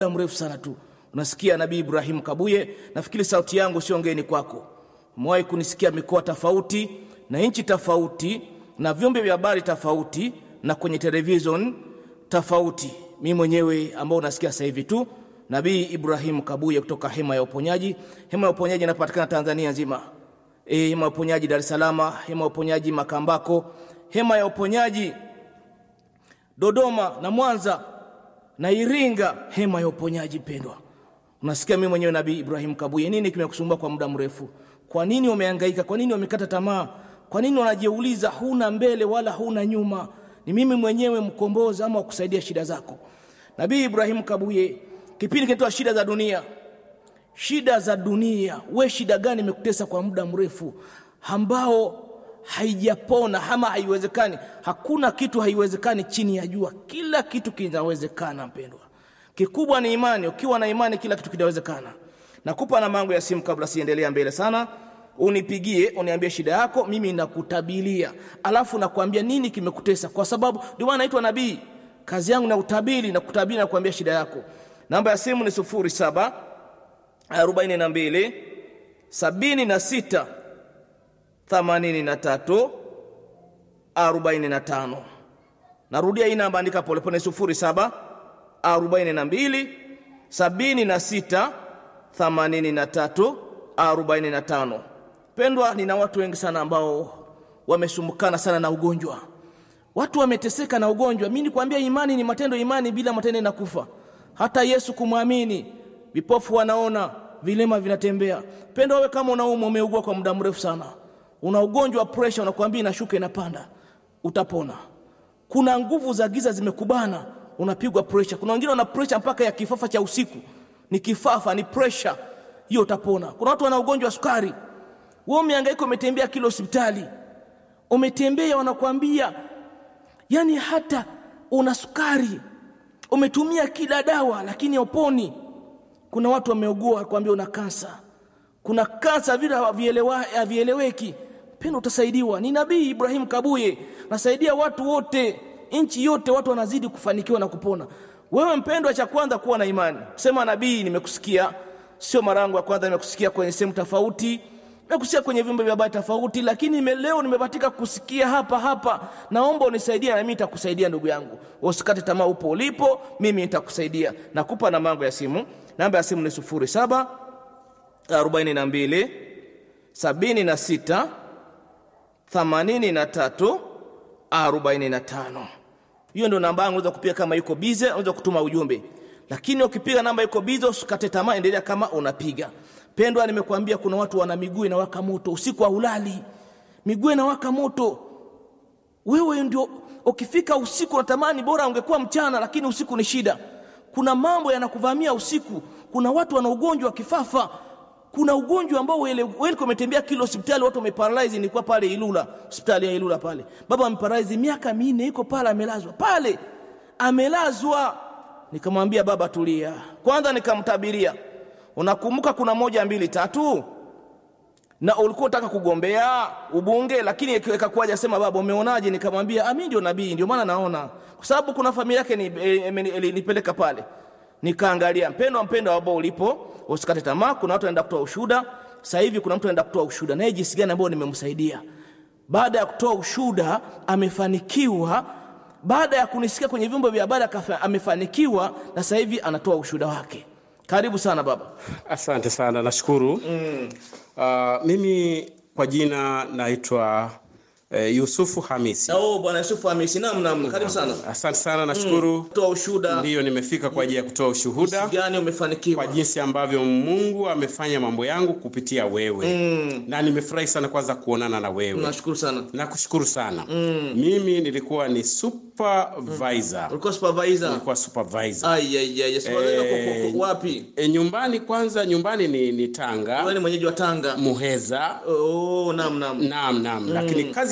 muda mrefu sana tu unasikia nabii ibrahim kabuye nafikiri sauti yangu sio ngeni kwako umewahi kunisikia mikoa tofauti na nchi tofauti na vyombo vya habari tofauti na kwenye television tofauti mi mwenyewe ambao unasikia sasa hivi tu nabii ibrahim kabuye kutoka hema ya uponyaji hema ya uponyaji inapatikana tanzania nzima e, hema ya uponyaji dar es salaam hema ya uponyaji makambako hema ya uponyaji dodoma na mwanza na iringa hema ya uponyaji pendwa unasikia mimi mwenyewe nabii ibrahim kabuye nini kimekusumbua kwa muda mrefu kwa nini umehangaika kwa nini umekata tamaa kwa nini unajiuliza huna mbele wala huna nyuma ni mimi mwenyewe mkombozi ama wakusaidia shida zako nabii ibrahim kabuye kipindi kinatoa shida za dunia shida za dunia we shida gani imekutesa kwa muda mrefu ambao haijapona ama haiwezekani hakuna kitu haiwezekani chini ya jua kila kitu kinawezekana mpendwa kikubwa ni imani ukiwa na imani kila kitu kinawezekana nakupa namba yangu ya simu kabla siendelea mbele sana unipigie uniambie shida yako mimi nakutabilia alafu nakwambia nini kimekutesa kwa sababu ndio maana naitwa nabii kazi yangu na utabiri na kutabiri na kuambia shida yako namba ya simu ni 07 42 76 83 45 narudia hii namba andika polepole 07 42 76 83 45 pendwa nina watu wengi sana ambao wamesumbukana sana na ugonjwa watu wameteseka na ugonjwa mi nikwambia imani ni matendo imani bila matendo inakufa hata yesu kumwamini vipofu wanaona vilema vinatembea pendwa wewe kama unaumwa umeugua kwa muda mrefu sana una ugonjwa wa presha unakwambia inashuka inapanda utapona kuna nguvu za giza zimekubana unapigwa presha kuna wengine wana presha mpaka ya kifafa cha usiku ni kifafa ni presha hiyo utapona kuna watu wana ugonjwa wa sukari wewe umehangaika umetembea kila hospitali umetembea wanakwambia yani hata una sukari umetumia kila dawa lakini hauponi kuna watu wameugua kwambia una kansa kuna kansa vile havieleweki pendo utasaidiwa ni nabii ibrahim kabuye nasaidia watu wote nchi yote watu wanazidi kufanikiwa na kupona wewe mpendwa cha kwanza kuwa na imani sema nabii nimekusikia sio mara yangu ya kwanza nimekusikia kwenye sehemu tofauti nimekusikia kwenye vyombo vya habari tofauti lakini nime, leo nimebatika kusikia hapa hapa naomba unisaidie na mimi nitakusaidia ndugu yangu usikate tamaa upo ulipo mimi nitakusaidia nakupa namba yangu ya simu namba ya simu ni 07 42 76 83 45 hiyo ndio namba yangu unaweza kupiga kama yuko bize unaweza kutuma ujumbe lakini ukipiga namba yuko bize usikate tamaa endelea kama unapiga pendwa nimekuambia kuna watu wana miguu inawaka moto usiku haulali miguu inawaka moto wewe ndio ukifika usiku unatamani bora ungekuwa mchana lakini usiku ni shida kuna mambo yanakuvamia usiku kuna watu wana ugonjwa wa kifafa kuna ugonjwa ambao wewe umetembea kila hospitali watu wameparalyze nilikuwa pale Ilula hospitali ya Ilula pale baba ameparalyze miaka minne iko pale amelazwa pale amelazwa nikamwambia baba tulia kwanza nikamtabiria unakumbuka kuna moja mbili tatu na ulikuwa unataka kugombea ubunge lakini ikakuwaje sema baba umeonaje nikamwambia ah mimi ndio nabii ndio maana naona kwa sababu kuna familia yake ni, e, e, nipeleka pale nikaangalia mpendo mpendo ambao ulipo usikate tamaa kuna watu wanaenda kutoa ushuhuda sasa hivi kuna mtu anaenda kutoa ushuhuda naye jinsi gani ambao nimemsaidia baada ya kutoa ushuhuda amefanikiwa baada ya kunisikia kwenye vyombo vya habari amefanikiwa na sasa hivi anatoa ushuhuda wake karibu sana baba asante sana nashukuru mm. uh, mimi kwa jina naitwa uh, yusufu hamisi oh, bwana yusufu hamisi nam nam karibu sana asante sana nashukuru mm. toa ushuhuda ndiyo nimefika kwa ajili ya kutoa ushuhuda gani umefanikiwa kwa jinsi ambavyo mungu amefanya mambo yangu kupitia wewe mm. na nimefurahi sana kwanza kuonana na wewe nashukuru sana nakushukuru sana mm. mimi nilikuwa ni supervisor ulikuwa supervisor nilikuwa supervisor ai ai ai supervisor Eh, wapi e, nyumbani kwanza nyumbani ni, ni tanga wewe ni mwenyeji wa Tanga muheza oh nam nam naam naam mm. lakini kazi yangu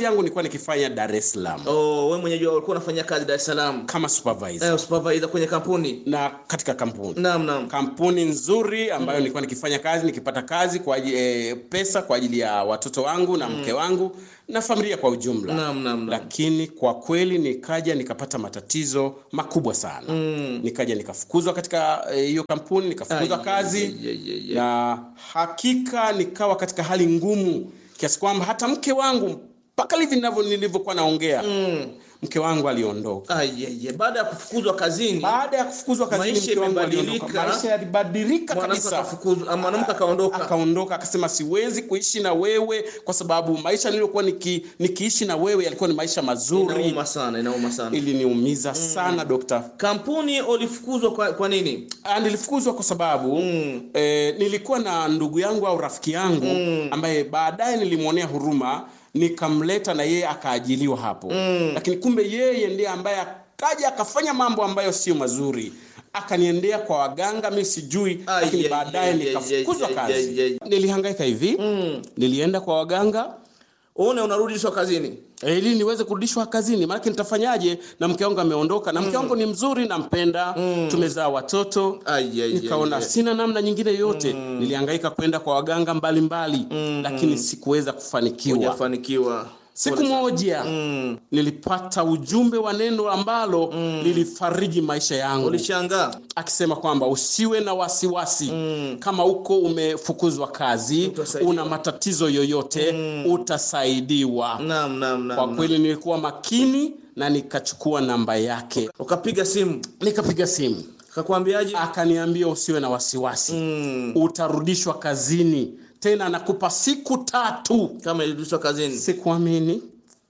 yangu nilikuwa nikifanya Dar es Salaam oh, wewe mwenyewe ulikuwa unafanya kazi Dar es Salaam kama supervisor eh, supervisor kwenye kampuni na katika kampuni naam naam kampuni nzuri ambayo nilikuwa nikifanya kazi nikipata kazi kwa ajili, e, pesa kwa ajili ya watoto wangu na mke wangu na familia kwa ujumla Naam, naam, naam. lakini kwa kweli nikaja nikapata matatizo makubwa sana mm. nikaja nikafukuzwa katika eh, hiyo kampuni nikafukuzwa Ai, kazi ai, ai, ai, ai. na hakika nikawa katika hali ngumu kiasi kwamba hata mke wangu mpaka hivi ninavyo- nilivyokuwa naongea mm. mke wangu aliondoka Ai, ai, ai. baada ya kufukuzwa kazini baada ya kufukuzwa kazini Maisha mke wangu imebadilika. aliondoka maisha yalibadilika mwanamke kabisa akafukuzwa ah, mwanamke akaondoka akaondoka akasema siwezi kuishi na wewe kwa sababu maisha niliyokuwa niki, nikiishi na wewe yalikuwa ni maisha mazuri inauma sana inauma sana iliniumiza sana dokta kampuni ulifukuzwa kwa, kwa nini Ah, nilifukuzwa kwa sababu mm. eh, nilikuwa na ndugu yangu au rafiki yangu mm. ambaye baadaye nilimwonea huruma nikamleta na yeye akaajiliwa hapo mm. lakini kumbe yeye ndiye ambaye akaja akafanya mambo ambayo sio mazuri akaniendea kwa waganga mi sijui Ai, lakini ai, baadaye ai, nikafukuzwa ai, ai, ai, kazi ai. nilihangaika hivi mm. nilienda kwa waganga uone unarudishwa kazini Eh, ili niweze kurudishwa kazini maanake nitafanyaje na mke wangu ameondoka na mke wangu ni mzuri nampenda tumezaa watoto Ai, ai, nikaona ai, ai. sina namna nyingine yote nilihangaika kwenda kwa waganga mbalimbali lakini sikuweza kufanikiwa hujafanikiwa siku moja nilipata ujumbe wa neno ambalo lilifariji maisha yangu ulishangaa akisema kwamba usiwe na wasiwasi kama uko umefukuzwa kazi Utasaidiwa. una matatizo yoyote utasaidiwa naam naam kwa naam kweli nilikuwa makini na nikachukua namba yake ukapiga simu nikapiga simu akakwambiaje akaniambia usiwe na wasiwasi mm. utarudishwa kazini tena nakupa siku tatu kama ilirudishwa kazini sikuamini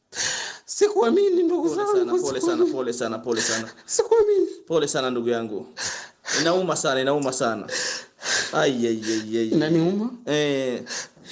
sikuamini ndugu pole sana zangu pole sana sikuamini. pole sana pole sana sikuamini pole sana ndugu yangu inauma sana inauma sana ai ai ai ai inaniuma eh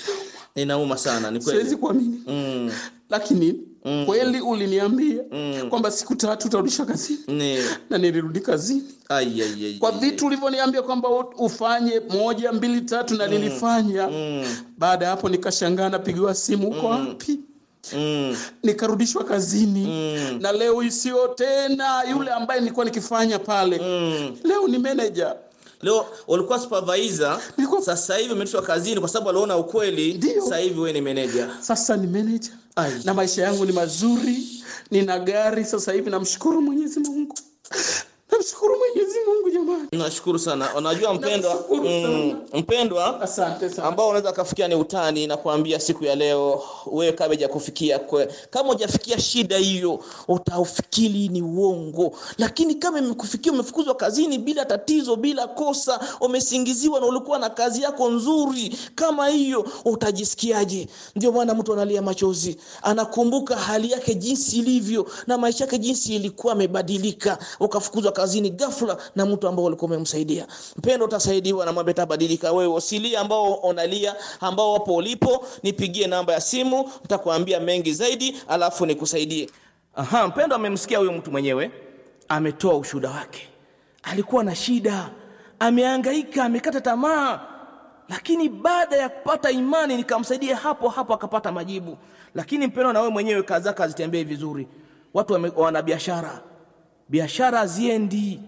inauma sana ni siwezi kweli kuamini mm. lakini kweli uliniambia kwamba siku tatu utarudishwa kazini ni na nilirudi kazini ai ai ai kwa vitu ulivyoniambia kwamba u- ufanye moja mbili tatu na nilifanya baada ya hapo nikashangaa napigiwa simu uko wapi mm. nikarudishwa kazini na leo isiyo tena yule ambaye nilikuwa nikifanya pale leo ni manager leo ulikuwa supervisor Nilikuwa- sasa hivi umerudishwa kazini kwa sababu aliona ukweli Ndio. sasa hivi wewe ni manager sasa ni manager Ai. na maisha yangu ni mazuri nina gari sasa hivi namshukuru mwenyezi mungu namshukuru mwenyezi mungu jamani nashukuru sana unajua mpendwa Nashukuru mm, mpendwa asante sana ambao unaweza kafikia ni utani na kuambia siku ya leo wewe kama hujakufikia kwe- kama hujafikia shida hiyo utaufikiri ni uongo lakini kama imekufikia umefukuzwa kazini bila tatizo bila kosa umesingiziwa na ulikuwa na kazi yako nzuri kama hiyo utajisikiaje ndio maana mtu analia machozi anakumbuka hali yake jinsi ilivyo na maisha yake jinsi ilikuwa amebadilika ukafukuzwa kazini ghafla na mtu ambao ulikuwa umemsaidia mpendo utasaidiwa na mambo yatabadilika wewe usilie ambao unalia ambao wapo ulipo nipigie namba ya simu nitakwambia mengi zaidi alafu nikusaidie aha mpendo amemsikia huyo mtu mwenyewe ametoa ushuhuda wake alikuwa na shida amehangaika amekata tamaa lakini baada ya kupata imani nikamsaidia hapo hapo akapata majibu lakini mpendo na wewe mwenyewe kazi zako hazitembei vizuri watu wame- wana biashara biashara haziendi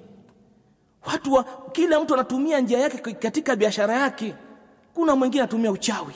watu wa, kila mtu anatumia njia yake katika biashara yake kuna mwingine anatumia uchawi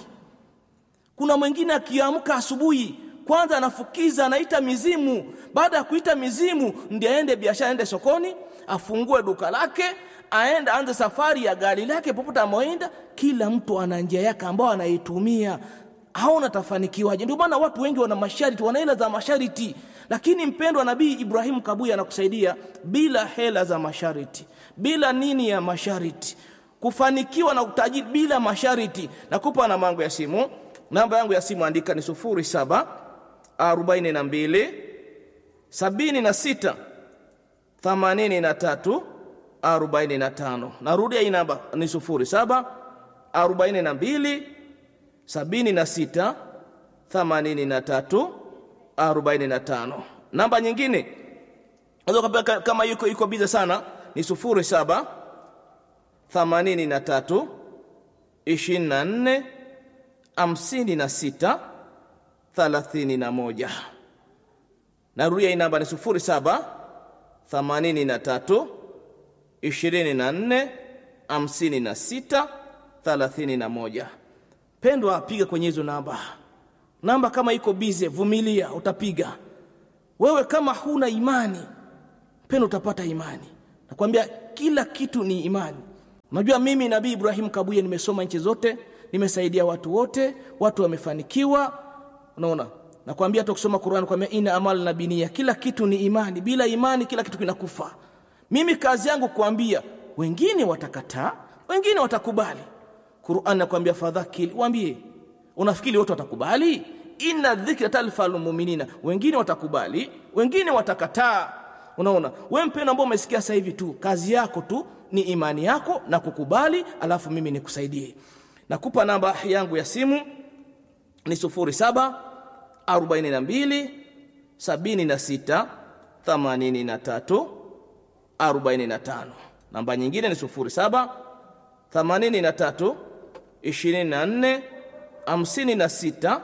kuna mwingine akiamka asubuhi kwanza anafukiza anaita mizimu baada ya kuita mizimu ndiye aende biashara aende sokoni afungue duka lake aende aanze safari ya gari lake popote amoenda kila mtu ana njia yake ambayo anaitumia haona tafanikiwaje ndio maana watu wengi wana masharti wana hela za masharti lakini mpendwa nabii ibrahimu kabuya anakusaidia bila hela za masharti bila nini ya masharti kufanikiwa na utajiri bila masharti nakupa namba yangu ya simu namba yangu ya simu andika ni sufuri saba arobaini na mbili sabini na sita themanini na tatu arobaini na tano narudia hii namba ni sufuri saba arobaini na mbili sabini na sita themanini na tatu arobaini na tano namba nyingine unaweza ukapewa kama yuko yuko bize sana ni sufuri saba themanini na tatu ishirini na nne hamsini na sita 31. Narudia hii namba ni 07 83 24 56 31. Pendwa, piga kwenye hizo namba. Namba kama iko bize, vumilia, utapiga. Wewe kama huna imani, pendwa, utapata imani. Nakwambia kila kitu ni imani. Unajua mimi Nabii Ibrahim Kabuye nimesoma nchi zote, nimesaidia watu wote, watu wamefanikiwa. Unaona? Nakwambia hata kusoma Qur'an kwambia ina amal na binia, kila kitu ni imani. Bila imani kila kitu kinakufa. Mimi kazi yangu kuambia, wengine watakataa, wengine watakubali. Qur'an nakwambia fadhakil, waambie. Unafikiri wote watakubali? Inna dhikra talfal mu'minina. Wengine watakubali, wengine watakataa. Unaona? Wewe mpendwa ambao umesikia sasa hivi tu, kazi yako tu ni imani yako na kukubali, alafu mimi nikusaidie. Nakupa namba yangu ya simu ni 07 42 76 83 45. Namba nyingine ni 07 83 24 56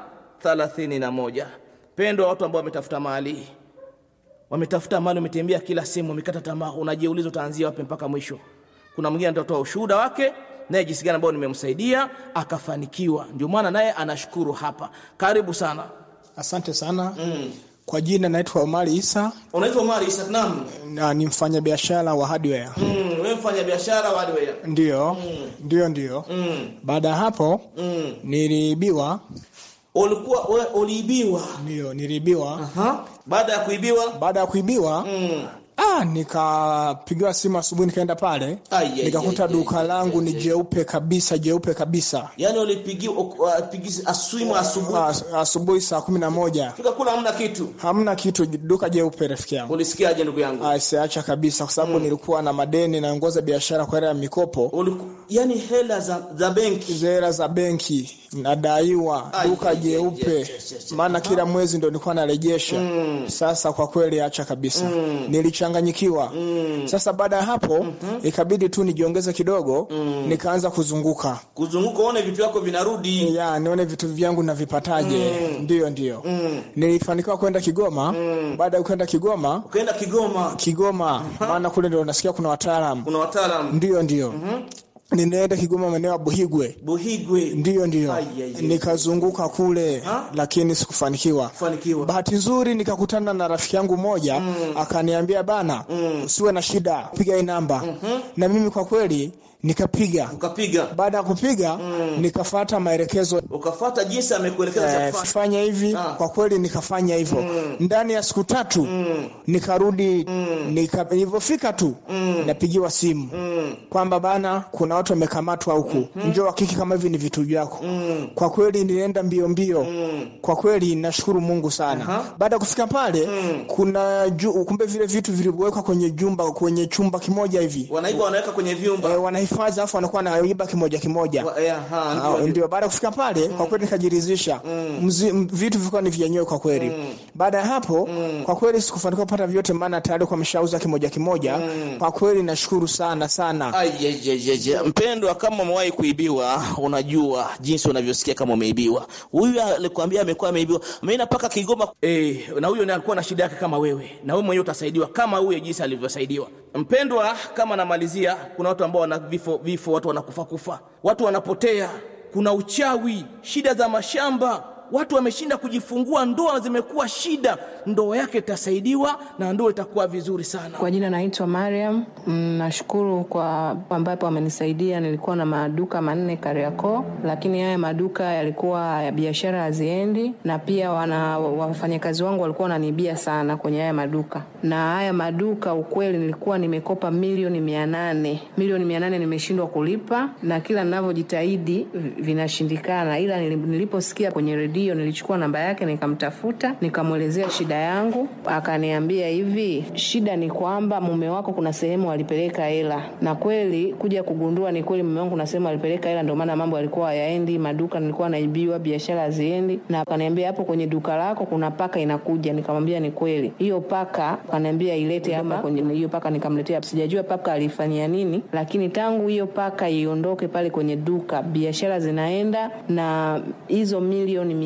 31. Pendwa, watu ambao wametafuta mali, wametafuta mali, wametembea kila sehemu, wamekata tamaa, unajiuliza utaanzia wapi mpaka mwisho. Kuna mwingine atatoa ushuhuda wake naye jinsi gani ambao nimemsaidia akafanikiwa, ndio maana naye anashukuru hapa. Karibu sana. Asante sana mm. Kwa jina naitwa Omari Isa Unaitwa Omar Isa Naam. na ni mfanyabiashara wa hardware. Mm, wewe mfanya biashara wa hardware. Ndio, ndio, ndio. Mm. Baada ya hapo Mm. niliibiwa, Ulikuwa wewe uliibiwa. ndio niliibiwa. Aha. Baada ya kuibiwa Baada ya kuibiwa mm. ah, nikapigiwa simu asubuhi, nikaenda pale Ai, ai, nikakuta ai, duka ai, langu ai, ni ai. jeupe kabisa, jeupe kabisa. Yaani ulipigiwa upigisi asuimu asubuhi. As- Asubuhi saa kumi na moja Fika kula hamna kitu. hamna kitu, duka jeupe, rafiki yangu. Ulisikiaje ndugu yangu? Ah, siacha kabisa, kwa sababu nilikuwa na madeni, naongoza biashara kwa hela ya mikopo Uliku, yani hela za, za benki. hela za benki nadaiwa Ai, duka ai, ai, jeupe yes, yes, yes. maana kila mwezi ndo nilikuwa narejesha sasa kwa kweli acha kabisa nilichanganyikiwa sasa baada ya hapo ikabidi tu nijiongeze kidogo nikaanza kuzunguka Kuzunguka uone vitu vyako vinarudi. ya nione vitu vyangu navipataje ndiyo ndiyo nilifanikiwa kwenda kigoma baada ya kwenda kigoma Ukaenda Kigoma. kigoma maana kule ndo nasikia kuna wataalamu Kuna wataalamu. ndiyo ndiyo ninaenda kigoma maeneo ya buhigwe Buhigwe. ndiyo ndiyo Ai, ai, ai. nikazunguka kule Ha? lakini sikufanikiwa Fanikiwa. bahati nzuri nikakutana na rafiki yangu mmoja akaniambia bana usiwe na shida piga hii namba na mimi kwa kweli nikapiga Ukapiga. baada ya kupiga nikafata maelekezo Ukafata jinsi amekuelekeza cha eh, kufanya. fanya hivi Ah. kwa kweli nikafanya hivyo ndani ya siku tatu nikarudi nika, nilivyofika tu napigiwa simu kwamba bana kuna watu wamekamatwa huku njoo hakiki kama hivi ni vitu vyako kwa kweli nilienda mbio mbio kwa kweli nashukuru mungu sana baada ya kufika pale kuna ju, kumbe vile vitu vilivyowekwa kwenye jumba kwenye chumba kimoja hivi Wanaiba wanaweka kwenye vyumba. e, wanahifadhi alafu wanakuwa wanaiba kimoja kimoja Wa- eh, aha, Ah, ndio, ndio. ndio baada ya kufika pale kwa kweli nikajiridhisha Mzi- m- vitu vilikuwa ni vyenyewe kwa kweli baada ya hapo kwa kweli sikufanikiwa kupata vyote maana tayari kwa ameshauza kimoja kimoja kwa kweli nashukuru sana sana Ai, ai, ai, ai, ai. Mpendwa, kama umewahi kuibiwa, unajua jinsi unavyosikia kama umeibiwa. Huyu alikwambia amekuwa ameibiwa, ameenda mpaka Kigoma. Eh, na huyo naye alikuwa na shida yake kama wewe, na wewe mwenyewe utasaidiwa kama huyo jinsi alivyosaidiwa. Mpendwa, kama namalizia, kuna watu ambao wana vifo, vifo, watu wanakufa kufa, watu wanapotea, kuna uchawi, shida za mashamba watu wameshinda kujifungua, ndoa zimekuwa shida. Ndoa yake itasaidiwa na ndoa itakuwa vizuri sana. Kwa jina naitwa Mariam. Mm, Nashukuru kwa ambapo amenisaidia. Nilikuwa na maduka manne Kariakoo, lakini haya maduka yalikuwa ya biashara haziendi, na pia wana wafanyakazi wangu walikuwa wananiibia sana kwenye haya maduka. Na haya maduka ukweli, nilikuwa nimekopa milioni mia nane milioni mia nane nimeshindwa kulipa, na kila ninavyojitahidi vi- vinashindikana, ila nili- niliposikia kwenye redio nilichukua namba yake nikamtafuta, nikamwelezea shida yangu, akaniambia hivi, shida ni kwamba mume wako kuna sehemu alipeleka hela, na kweli kuja kugundua ni kweli mume wangu kuna sehemu alipeleka hela, ndio maana mambo yalikuwa hayaendi, maduka nilikuwa naibiwa, biashara haziendi, na akaniambia hapo kwenye duka lako kuna paka inakuja. Nikamwambia ni kweli, hiyo paka akaniambia ilete hapa kwenye hiyo paka, nikamletea. Sijajua paka alifanyia nini, lakini tangu hiyo paka iondoke pale kwenye duka, biashara zinaenda na hizo milioni mia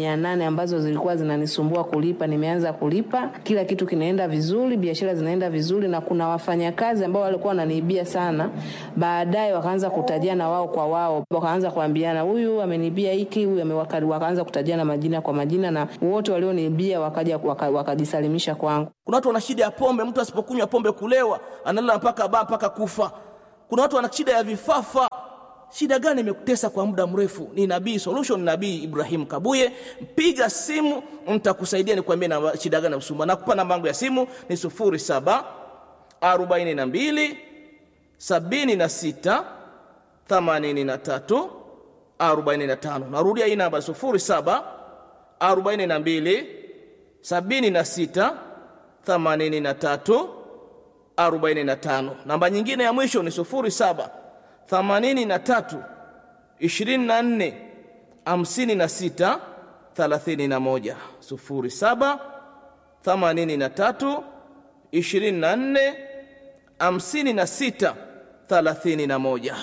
mia nane ambazo zilikuwa zinanisumbua kulipa, nimeanza kulipa. Kila kitu kinaenda vizuri, biashara zinaenda vizuri, na kuna wafanyakazi ambao walikuwa wananiibia sana, baadaye wakaanza kutajiana wao kwa wao, wakaanza kuambiana, huyu ameniibia hiki, huyu ame- waka- wakaanza kutajiana majina kwa majina, na wote walioniibia wakaja waka- wakajisalimisha kwangu. Kuna watu wana shida ya pombe, mtu asipokunywa pombe kulewa, analala mpaka baa mpaka kufa. Kuna watu wana shida ya vifafa. Shida gani imekutesa kwa muda mrefu? Ni Nabii Solution, Nabii Ibrahim Kabuye. Mpiga simu, nitakusaidia nikwambie na shida gani usumbua. Nakupa namba yangu ya simu ni 07 42 76 83 45. Narudia hii namba 07 42 76 83 45. Namba nyingine ya mwisho ni 07 83 24 56 31. 07 83 24 56 31.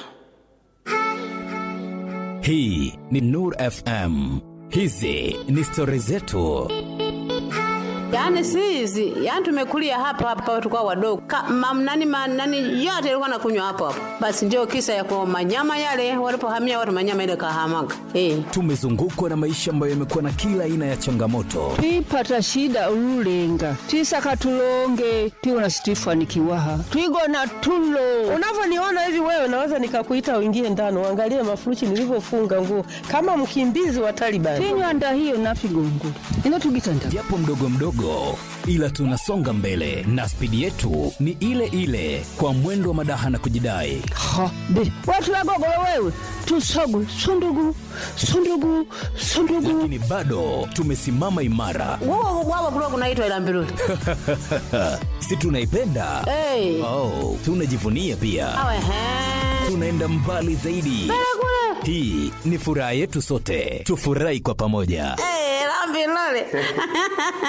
Hii ni Nur FM. Hizi ni stori zetu. Yaani si hizi, yaani tumekulia hapa hapa tukao wadogo. Ka, mam, nani, ma, nani yote ilikuwa nakunywa hapo hapo. Basi ndio kisa ya kwa manyama yale walipohamia watu manyama ile kahamaga. Eh. Tumezungukwa na maisha ambayo yamekuwa na kila aina ya changamoto, twipata shida ululenga twisaka tulonge twiwona situifanikiwaha twigona tulo Unavyoniona hivi wewe, naweza nikakuita uingie ndani uangalie mafurushi nilivyofunga nguo kama mkimbizi wa Taliban. tinywanda hiyo nafigongula ino tugitanda japo mdogo mdogo, ila tunasonga mbele na spidi yetu ni ile ile, kwa mwendo wa madaha na kujidai. ha be watu wagogolo wewe tusogu sundugu sundugu sundugu Lakini bado tumesimama imara, Wao wao kulikuwa kunaitwa ila mbiruli. si tunaipenda? Eh. Oh, tunajivunia pia, Awe he. tunaenda mbali zaidi. Hii ni furaha yetu sote, tufurahi kwa pamoja. Eh, la mbiruli.